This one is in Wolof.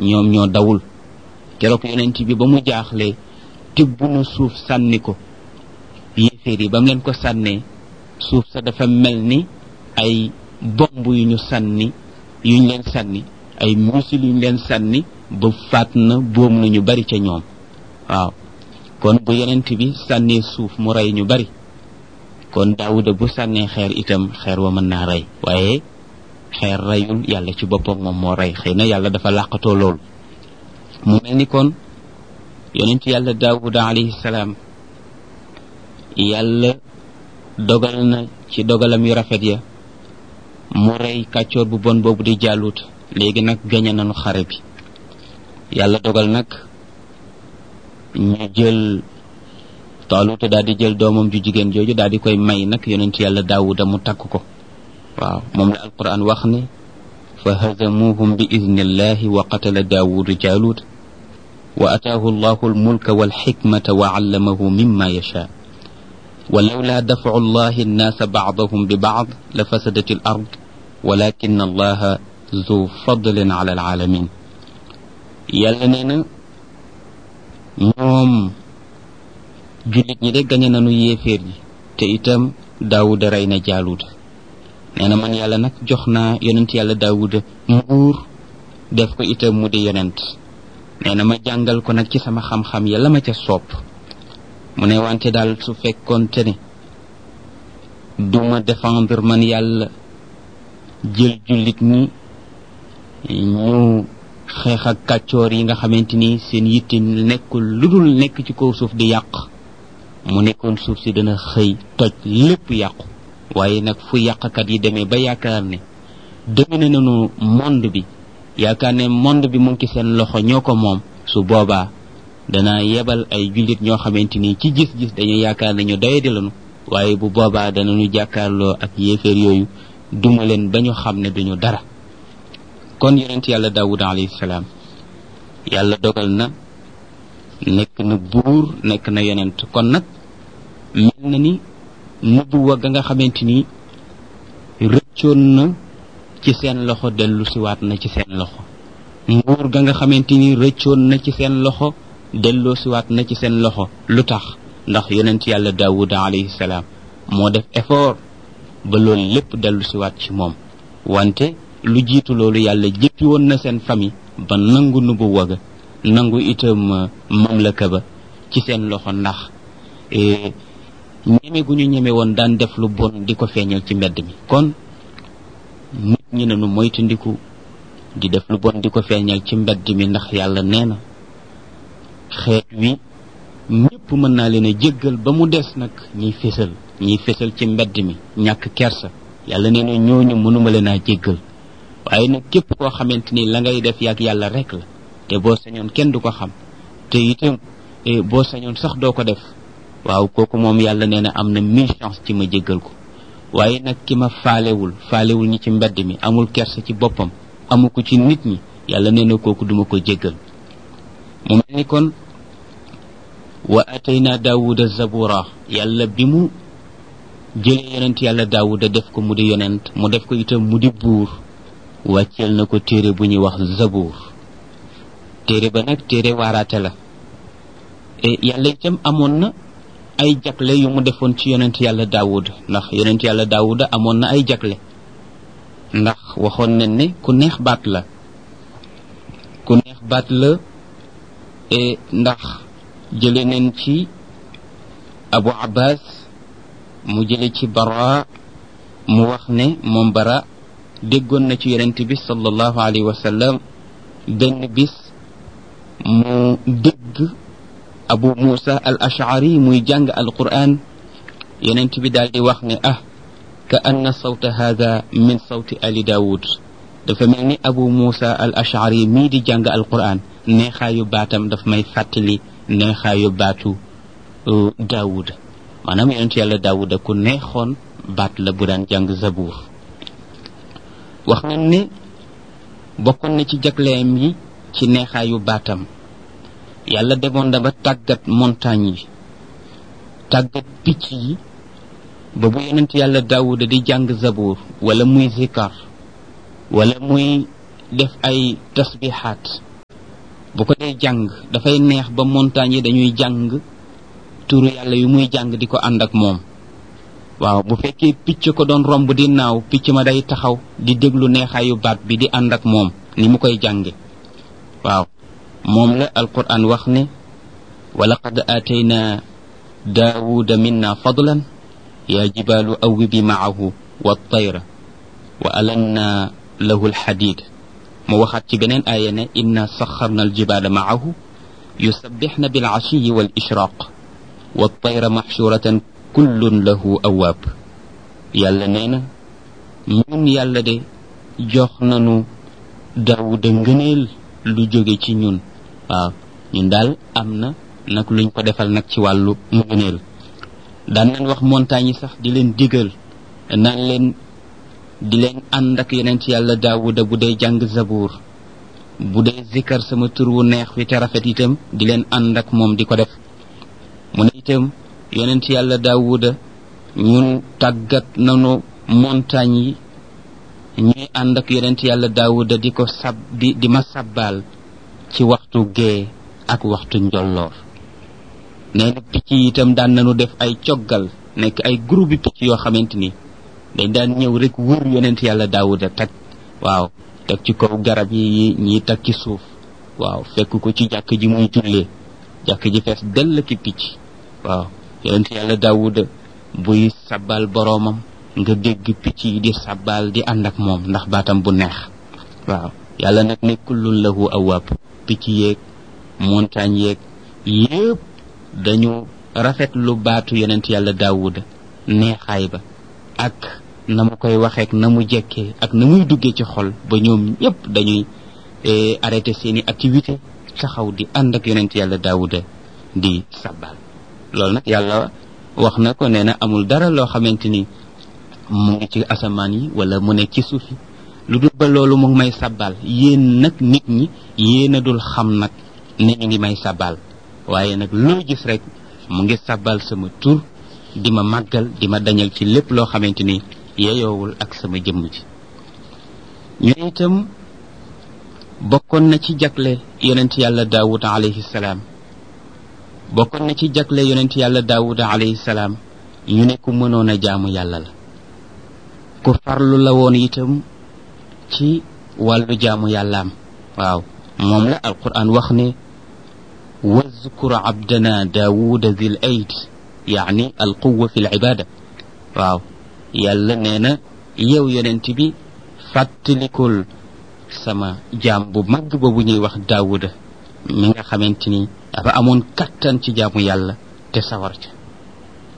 ñoom ñoo dawul keroog yonent bi ba mu jaaxle tibb na suuf sànni ko yéeféer yi ba mu leen ko sànnee suuf sa dafa mel ni ay bomb yu ñu sànni yuñ leen sànni ay misil yuñ leen sànni ba faat na boom na ñu bari ca ñoom waaw kon bu yonent bi sànnee suuf mu rey ñu bari kon daawuda bu sànnee xeer itam xeer wa mën naa rey waaye xeer reyul yàlla ci boppam moom moo rey xëy na yàlla dafa làqatoo loolu mu mel ni kon yonent yàlla daawuda alayhi salaam yàlla dogal na ci dogalam yu rafet ya mu rey kàccoor bu bon boobu di jàllut léegi nag gañe nañu xare bi yàlla dogal nag ñu jël taaluta daal di jël doomam ju jigéen jooju daal di koy may nag yonent yàlla daawuda mu takk ko waaw moom la alquran wax ne fa hazamuhum bi idnillahi wa qatala daawudu jaalut wa ataahu allahu almulka walxikmata wa allamahu mimma yasha ولولا دفع الله الناس بعضهم ببعض لفسدت الأرض ولكن الله ذو فضل على العالمين yàlla nee na ñoom jullit ñi de gañe nañu yéeféer yi te itam daawuda rey na jaaluuda nee na man yàlla nag jox naa yonent yàlla daawuda nguur def ko itam mu di yonent nee na ma jàngal ko nag ci sama xam-xam ya la ma ca sopp mu ne wante daal su fekkoonte ne duma défendre man yàlla jël jullit ñi ñu xeex ak kàccoor yi nga xamante ni seen yitte nekkul lu dul nekk ci kaw suuf di yàq mu nekkoon suuf si dana xëy toj lépp yàqu waaye nag fu yàqkat yi demee ba yaakaar ne domine nañu monde bi yaakaar ne monde bi mu ngi ci seen loxo ñoo ko moom su boobaa dana yebal ay jullit ñoo xamante ni ci gis-gis dañu yaakaar ne ñu doyadi lañu waaye bu boobaa danañu jàkkaarloo ak yéeféer yooyu duma leen ba ñu xam ne duñu dara kon yonent yàlla daawud alayhi salaam yàlla dogal na nekk na buur nekk na yonent kon nag mel na ni nubuwa ga nga xamante ni rëccoon na ci seen loxo dellu siwaat na ci seen loxo nguur ga nga xamante ni rëccoon na ci seen loxo delloo siwaat na ci seen loxo lu tax ndax yonent yàlla daawud alayhi salaam moo def effort ba loolu lépp dellu siwaat ci moom wante lu jiitu loolu yàlla jëppi woon na seen famille ba nangu nubu waga nangu itam mamlaka ba ci seen loxo ndax ñeme gu ñu ñeme woon daan def lu bon di ko feeñal ci mbedd mi kon nit ñi nanu moytandiku di def lu bon di ko feeñal ci mbedd mi ndax yàlla nee na xeet wi ñëpp mën naa leen a jéggal ba mu des nag ñiy fésal ñiy fésal ci mbedd mi ñàkk kersa yàlla nee na ñooñu mënuma leen a jéggal waaye nag képp koo xamante ni la ngay def yàgg yàlla rek la te boo sañoon kenn du ko xam te itam boo sañoon sax doo ko def waaw kooku moom yàlla nee na am na mille chance ci ma jéggal ko waaye nag ki ma faalewul faalewul ñi ci mbedd mi amul kersa ci boppam amu ko ci nit ñi yàlla nee na kooku duma ko jéggal mu mel ni kon wa atayna daawuda zabura yàlla bi mu jëlee yonent yàlla daawuda def ko mu di yonent mu def ko itam mu di buur wàcceel na ko téere bu ñuy wax zabuur téere ba nag téere waaraate la e yàlla itam amoon na ay jagle yu mu defoon ci yonent yàlla daawuda ndax yonent yàlla daawuda amoon na ay jagle ndax waxoon nañ ne ku neex baat la ku neex baat la e ndax jële nañ ci abu abbas mu jële ci bara mu wax ne moom bara déggoon na ci yonent bi sallallahu alayhi wa sallam benn bis mu dégg abu musa al ashari muy jàng al quran yonent bi daal di wax ne ah ka anna sawta hada min sawti ali daawud dafa mel ni abu musa al ashari mii di jàng al quran neexaayu baatam daf may fàttali neexaayu baatu daawud maanaam yonent yàlla daawuda ku neexoon baat la bu daan jàng zabuur wax nañ ne bokkoon na ci jagleem yi ci neexaayu baatam yàlla demoon na ba tàggat montagne yi tàggat picc yi ba bu yonent yàlla daawuda di jàng zabuur wala muy zikar wala muy def ay tasbihaat bu ko dee jàng dafay neex ba montagne yi dañuy jàng turu yàlla yu muy jàng di ko ànd ak moom waaw bu fekkee picc ko doon romb di naaw picc ma day taxaw di déglu neexaayu baat bi di ànd ak moom ni mu koy jànge waaw moom la alquran wax ne wa laqad aatayna daawuda minna fadlan yaa jibaalu awwibi maahu wa tayra wa alanna lahu alxadid mu waxaat ci beneen aaya ne inna saxarna aljibaala maahu yusabbixna bilcashiyi wal ishraq wa tayra maxshuratan kullun lahu awaab yàlla nee na ñun yàlla de jox nanu daawuda ngëneel lu jóge ci ñun waaw ñun daal am na nag luñ ko defal nag ci wàllu ngëneel daan nañ wax montagne yi sax di leen digal naan leen di leen ànd ak yeneen ci yàlla daawuda bu dee jàng zabuur bu dee zikkar sama tur wu neex wi te rafet itam di leen ànd ak moom di ko def mu ne itam yonent yàlla daawuda ñun tàggat nanu montagne yi ñuy ànd ak yonent yàlla daawuda di ko sab di di ma sabbaal ci waxtu gee ak waxtu njolloor nee na picc yi itam daan nañu def ay coggal nekk ay groupe bi picc yoo xamante ni dañ daan ñëw rek wër yonent yàlla daawuda teg waaw teg ci kaw garab yi ñii teg ci suuf waaw fekk ko ci jàkk ji muy jullee jàkk ji fees dell ki picc waaw yonent yàlla daawuda buy sabbal boroomam nga dégg picc yi di sabbal di ànd ak moom ndax baatam bu neex waaw yàlla nag ne kullun lahu awaab picc yeeg montagne yeeg yépp dañu rafet lu baatu yonent yàlla daawuda neexaay ba ak na mu koy waxeek na mu jekkee ak na muy duggee ci xol ba ñoom ñépp dañuy arrêté seeni activité taxaw di ànd ak yonent yàlla daawuda di sabbal loolu nag yàlla wax na ko nee na amul dara loo xamante ni mu ngi ci asamaan yi wala mu nekk ci suuf yi lu dul ba loolu mu ngi may sabbal yéen nag nit ñi yéen a dul xam nag ne ñu ngi may sabbal waaye nag loo gis rek mu ngi sabbal sama tur di ma màggal di ma dañal ci lépp loo xamante ni yeyoowul ak sama jëmm ji ñu ne itam bokkoon na ci jagle yonent yàlla daawud alayhi salaam bokkoon na ci jagle yonent yàlla daawuda alayhi salaam ñu ne ku mënoon a jaamu yàlla la ku farlu la woon itam ci wàllu jaamu yàllaam waaw moom la alquran wax ne wazkur abdana daawuda zil ayd yaani alquwa fi libada waaw yàlla nee na yow yonent bi fàttalikul sama jaam bu mag boobu ñuy wax daawuda mi nga xamante ni dafa amoon kattan ci jaamu yàlla te sawar ca